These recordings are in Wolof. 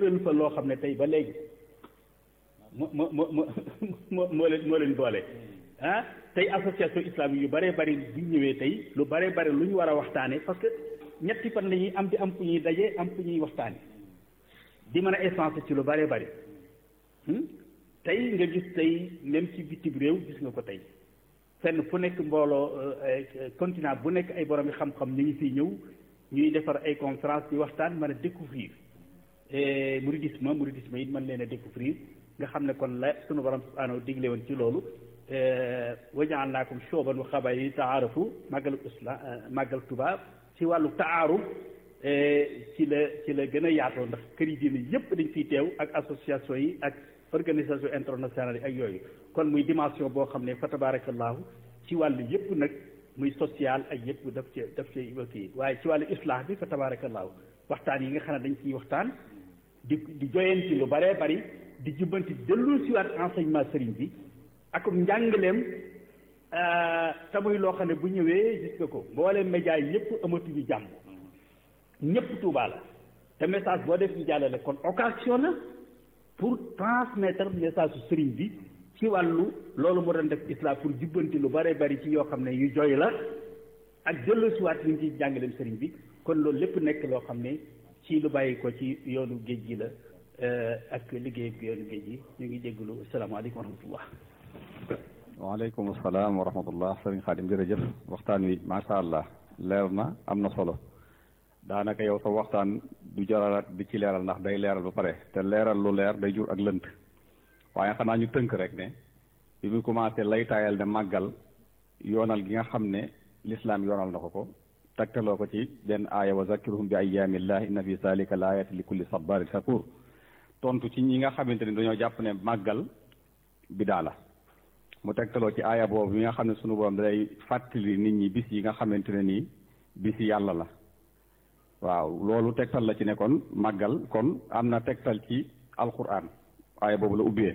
tëral fa loo xam ne tey ba léegi moo moo moo moo moo leen moo leen boole ah tey association islamique yu bëree bëri bu ñëwee tey lu bëree bëri lu ñu war a waxtaane parce que ñetti fan la ñuy am di am fu ñuy daje am fu ñuy waxtaane di mën a essence ci lu bëree bëri tey nga gis tey même ci bitim réew gis nga ko tey fenn fu nekk mbooloo continent bu nekk ay borom yi xam-xam ñu ngi fiy ñëw ñuy defar ay conférence di waxtaan mën a découvrir mouridisme mouridisme it mën leen a découvrir nga xam ne kon la sunu borom subhanahu digle woon ci loolu wajaalnaakum shuuban wa qabaa'ila taarafu màggalu islam màggal Tuubaa ci wàllu taaruf ci la ci la gën a yaatoo ndax kër yi diine yëpp dañ fiy teew ak association yi ak organisation internationale yi ak yooyu kon muy dimension boo xam ne fa tabarakallahu ci wàllu yëpp nag muy social ak yëpp daf ci daf ci kii waaye ci wàllu islah bi fa tabarakallahu waxtaan yi nga xam ne dañ ciy waxtaan di di joyanti lu bëree bëri di jubbanti dellu siwaat enseignement sëriñ bi ak njàngaleem te muy loo xam ne bu ñëwee gis nga ko mbooleem média yi yëpp amatuñu jàmm ñëpp Tuubaa la te message boo def ñu jàllale kon occasion la pour transmettre message su sëriñ bi ci wàllu loolu mu doon def islam pour jubbanti lu bëree bëri ci yoo xam ne yu jooy la ak dellu siwaat li ñu ciy jàngaleem sëriñ bi kon loolu lépp nekk loo xam ne ci lu bàyyi ko ci yoonu géej gi la ak liggéey ak yoonu géej gi ñu ngi jégalu asalaamaaleykum wa rahmatullah waaleykum salaam wa rahmatullah sëriñ Xaadim jërëjëf waxtaan wi macha allah leer na am na solo daanaka yow sa waxtaan du jaralaat di ci leeral ndax day leeral ba pare te leeral lu leer day jur ak lënt waaye xanaa ñu tënk rek ne bi mu commencé lay taayal ne màggal yoonal gi nga xam ne lislaam yoonal na ko ko tegtaloo ko ci benn aaya wa zakkiruhum bi ayyaamillah inna fi zalika la ayati li kulli sabarin shakur tontu ci ñi nga xamante ni dañoo jàpp ne màggal bidaa la mu tegtaloo ci aaya boobu mi nga xam ne sunu borom day fàttali nit ñi bis yi nga xamante ne nii bis yi yàlla la waaw loolu tegtal la ci ne kon màggal kon am na tegtal ci alquran aaya boobu la ubbee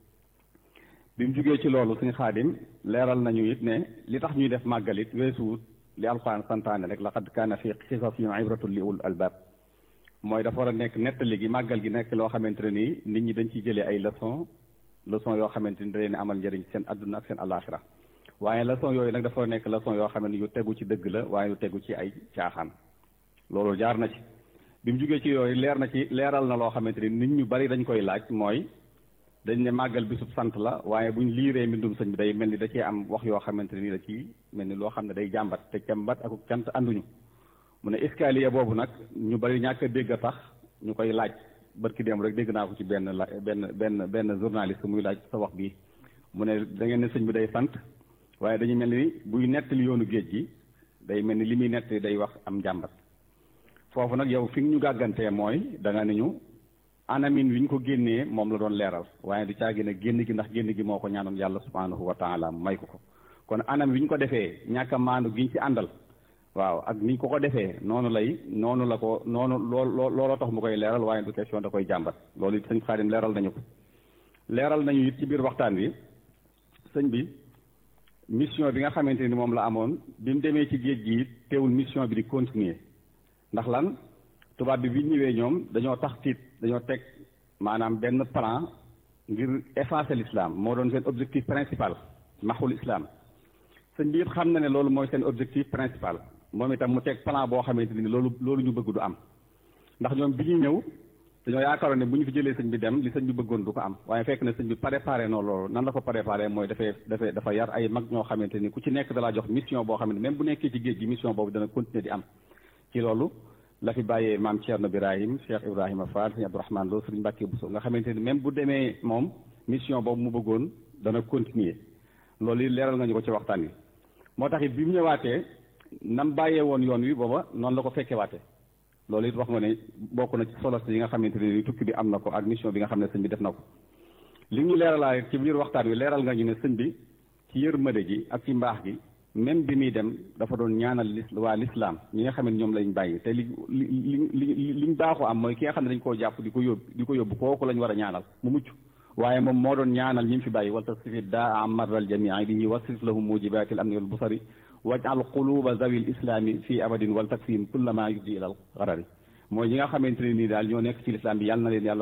bi mu jugee ci loolu suñu xaadim leeral nañu it ne li tax ñuy def màggal it weesuwut li alquran santaane rek laqad kaana fi qisasihim ibratun li ulul albab mooy dafa war a nekk nettali gi màggal gi nekk loo xamante ne nii nit ñi dañ ciy jëlee ay leçon leçon yoo xamante ni da leen amal njëriñ seen adduna ak seen alaxira waaye leçon yooyu nag dafa nekk leçon yoo xam ne yu tegu ci dëgg la waaye yu tegu ci ay caaxaan loolu jaar na ci bi mu jugee ci yooyu leer na ci leeral na loo xamante ni nit ñu bari dañ koy laaj mooy dañ ne màggal bisub sant la waaye buñ liiree mbindum sëñ bi day mel ni da cee am wax yoo xamante ni da ci mel ni loo xam ne day jàmbat te jàmbat ak cant ànduñu mu ne escalier boobu nag ñu bari ñàkk a dégg a tax ñu koy laaj barki dem rek dégg naa ko ci benn la benn benn benn journaliste muy laaj sa wax bii mu ne da ngeen ne sëñ bi day sant waaye dañu mel ni buy nettali yoonu géej gi day mel ni li muy nettali day wax am jàmbat foofu nag yow fi ñu gàggantee mooy da nga ne ñu anamin wi ñu ko génnee moom la doon leeral waaye du caagi ne génn gi ndax génn gi moo ko ñaanoon yàlla subhanahu wa taala may ko ko kon anam wi ñu ko defee ñàkk a maandu gi ñu ci àndal waaw ak ni ñu ko ko defee noonu lay noonu la ko noonu lool looloo tax mu koy leeral waaye du question da koy jàmbat loolu it sëñ Xaadim leeral nañu ko leeral nañu it ci biir waxtaan wi sëñ bi mission bi nga xamante ni moom la amoon bi mu demee ci géej gi teewul mission bi di continuer ndax lan tubaab bi bi ñëwee ñoom dañoo tax tiit dañoo teg maanaam benn plan ngir effacer l'islam moo doon seen objectif principal maxul islam sëñ bi it xam na ne loolu mooy seen objectif principal moom itam mu teg plan boo xamante ni loolu loolu ñu bëgg du am ndax ñoom bi ñuy ñëw dañoo yaakaaroon ne bu ñu fi jëlee sëñ bi dem li sëñ bi bëggoon du ko am waaye fekk na sëñ bi préparé noonu loolu nan la ko préparé mooy dafay dafay dafa yar ay mag ñoo xamante ni ku ci nekk dalaa jox mission boo xamante même bu nekkee ci géej gi mission boobu dana continuer di am ci loolu la fi bàyyee maam Thierno Birahim Cheikh Ibrahima Fall sëñ Abdourahmane Lo sëriñ Mbàkke Bousso nga xamante ni même bu demee moom mission boobu mu bëggoon dana continuer loolu yi leeral nga ñu ko ci waxtaan wi moo tax it bi mu ñëwaatee nam bàyyee woon yoon wi booba noonu la ko fekkee waate loolu it wax nga ne bokk na ci solo yi nga xamante ne ni tukki bi am na ko ak mission bi nga xam ne sëñ bi def na ko li ñu leeralaa ci biir waxtaan wi leeral nga ñu ne sëñ bi ci yërmande ji ak ci mbaax gi même bi muy dem dafa doon ñaanal lis waa lislaam ñi nga xam ne ñoom lañ bàyyi te li li li li liñ baaxoo am mooy ki nga xam ne dañ koo jàpp di ko yóbbu di ko yóbbu kooku lañ war a ñaanal mu mucc waaye moom moo doon ñaanal ñi mu fi bàyyi wal tasrifi daa amaral jamii bihi wasrif lahum mujibatil amni wal busari wajal quluba zawil islami fii abadin wal takfihim kullama yuddi ilal garari mooy ñi nga xamante ne nii daal ñoo nekk ci lislaam bi yàlla na leen yàlla